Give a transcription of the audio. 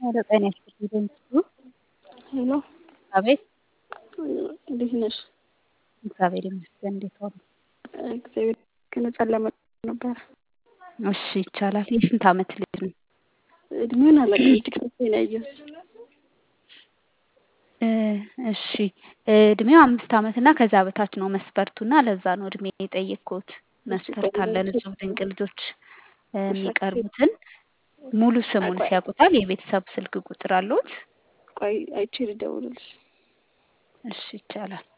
ኧረ ጤና ይስጥልኝ ደምስቱ ሄሎ አቤት እንዴት ነሽ? እግዚአብሔር ይመስገን እንዴት ዋሉ? እግዚአብሔር ይመስገን ለመ ነበር እሺ ይቻላል የስንት ዓመት ልጅ ነው? እድሜውን አላውቅም ቲክቶክ ላይ ነው ያየሁት እ እሺ እድሜው አምስት ዓመት እና ከዛ በታች ነው መስፈርቱና ለዛ ነው እድሜ የጠየቅኩት መስፈርት አለን እጹብ ድንቅ ልጆች የሚቀርቡትን ሙሉ ስሙን ሲያውቁታል የቤተሰብ ስልክ ቁጥር አለዎት? ቆይ አይቼ ልደውልልሽ እሺ ይቻላል